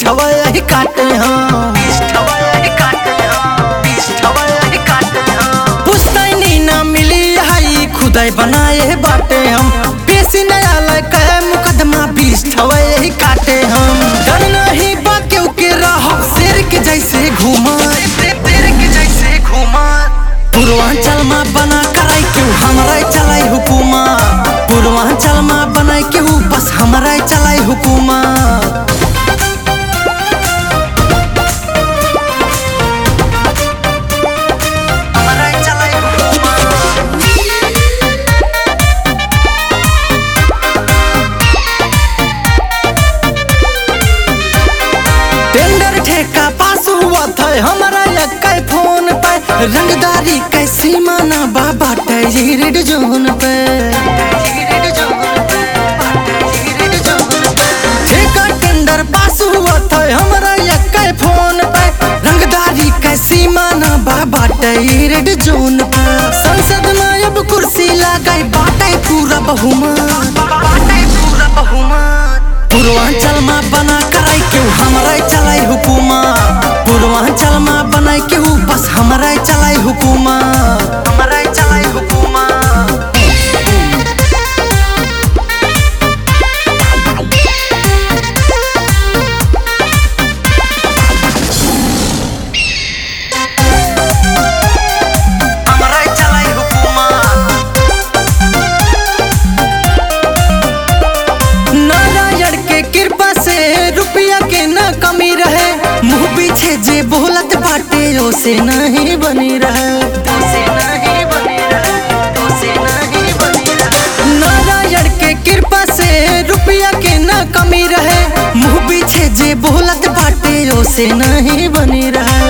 पीछवा यही काटे हम पुस्तैनी ना मिली हई खुदाई बनाए बाटे हम पेशी नया लय मुकदमा बीस ठवा यही काटे हम डर नहीं बा केहू के रह शेर के जैसे घूमा पूर्वांचल में बना कराई क्यों हमारा चलाई हुकुमा पूर्वांचल में बनाई क्यों बस हमारा चलाई हुकुमा हमारा चलाई हुकुमा टेंडर ठेका पास हुआ था हमारा यक्का फोन पे रंगदारी कैसी माना बाबा रेड जोन पे ठेका टेंडर पास हुआ था हमारा यक्का फोन पे रंगदारी कैसी माना बाबा रेड जोन पे संसद में अब कुर्सी लगाई बाटे पूरा बहुमत पूर्वांचल में बना कराई क्यों हमारा चलाई हुकुमा पूर्वांचल में बनाई क्यों बस हमारा चलाई हुकुमा हमारा चलाई हुकुमा हमारा चलाई हुकुमा नारायण के कृपा से रुपया के न कमी रहे मुंह पीछे जे बोलत बाटे ओ से नहीं बनी रहे नारायण के कृपा से रुपया के न कमी रहे मुंह पीछे जे बोलत बाटे ओ से नहीं बनी रहे